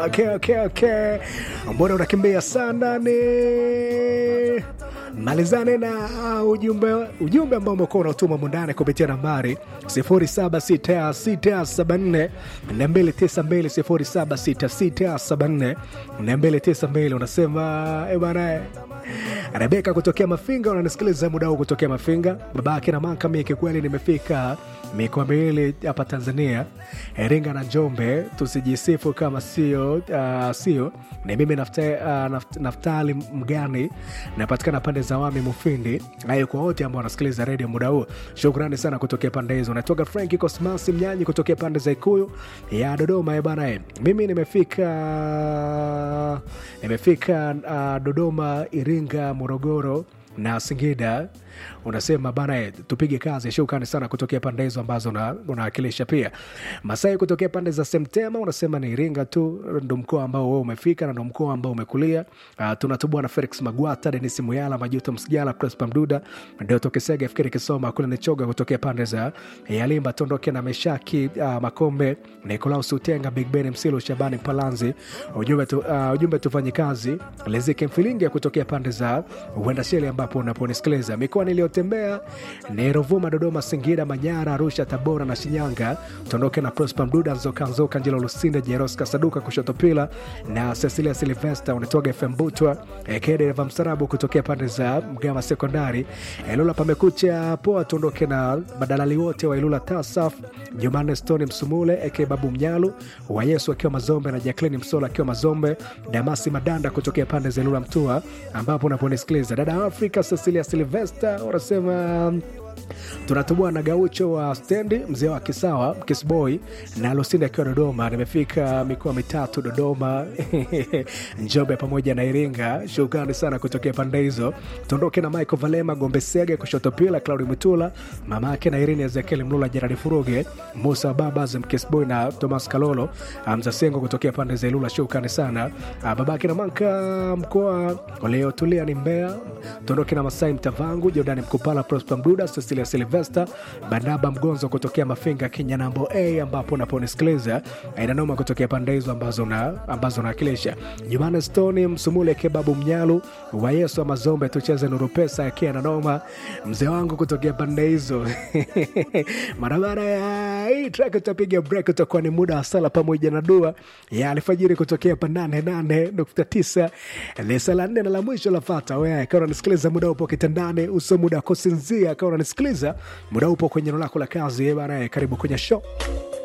okay, okay, okay. mbona unakimbia sana ni malizane na ujumbe ujumbe ambao umekuwa unautuma mundani kupitia nambari 076674 292 076674 unasema e bana rebeka kutokea mafinga unanisikiliza muda huu kutokea mafinga babake na manka mie kikweli nimefika mikoa miwili hapa tanzania iringa na njombe tusijisifu kama sio uh, sio ni mimi nafta, uh, naft, naftali mgani napatikana pande za wami mufindi hayo kwa wote ambao wanasikiliza redio muda huu shukrani sana kutokea pande hizo natoka franki cosmasi mnyanyi kutokea pande za ikuyu ya dodoma bana mimi nimefika nimefika uh, dodoma iringa morogoro na singida unasema bana tupige kazi shukrani sana kutokea pande hizo ambazo unawakilisha pia masai kutokea pande za semtema unasema ni iringa tu ndo mkoa ambao wewe umefika na ndo mkoa ambao umekulia uh, tunatubua na felix magwata denis muyala majuto msijala prespa mduda ndio tokesega fikiri kisoma kule nichoga kutokea pande za yalimba tondoke na meshaki uh, makombe nikolaus utenga big ben msilo shabani palanzi ujumbe, tu, uh, ujumbe tufanye kazi lezike mfilingi kutokea pande za uendasheli ambapo unaponisikiliza mikoa niliyotembea ni Ruvuma, Dodoma, Singida, Manyara, Arusha, Tabora na Shinyanga. Tuondoke na Prosper Mduda, Nzoka Nzoka, Njelo Lusinde, Jeros Kasaduka, Kushoto Pila na Cecilia Silvesta. Unatoga FM Butwa Kedereva Msarabu kutokea pande za Mgama Sekondari. Ilula pamekucha poa. Tuondoke na madalali wote wa Ilula Tasaf, Jumanne Stone Msumule eke Babu Mnyalu wa Yesu akiwa Mazombe na Jacqueline Msola akiwa Mazombe, Damasi Madanda kutokea pande za Ilula Mtua ambapo unaponisikiliza dada Afrika Cecilia Silvesta unasema tunatubua na gaucho wa stendi mzee wa kisawa kisboy na lusindi akiwa dodoma nimefika mikoa mitatu dodoma njombe pamoja na iringa shukrani sana kutokea pande hizo tuondoke na michael valema gombe sege kushoto pila claudi mutula mama yake na irini ezekiel mlula jeradi furuge musa babas mkisboy na thomas kalolo mzasengo kutokea pande za ilula shukrani sana babake na manka mkoa uliotulia ni mbea tuondoke na masai mtavangu jordani mkupala prosper mduda cecilia silvester barnaba mgonzo kutokea mafinga kenya nambo a ambapo unaponisikiliza inanoma kutokea pande hizo ambazo na ambazo nawakilisha jumane stoni msumule kebabu mnyalu wa yesu wa mazombe tucheze nuru pesa akia nanoma mzee wangu kutokea pande hizo barabara ya hii track utapiga break utakuwa ni muda wa sala pamoja na dua ya alfajiri kutokea pa 88.9 ni sala nne na la mwisho lafata we akawa unanisikiliza muda upo kitandani uso muda wa kusinzia akawa unanisikiliza muda upo kwenye eneo lako la kazi bana karibu kwenye show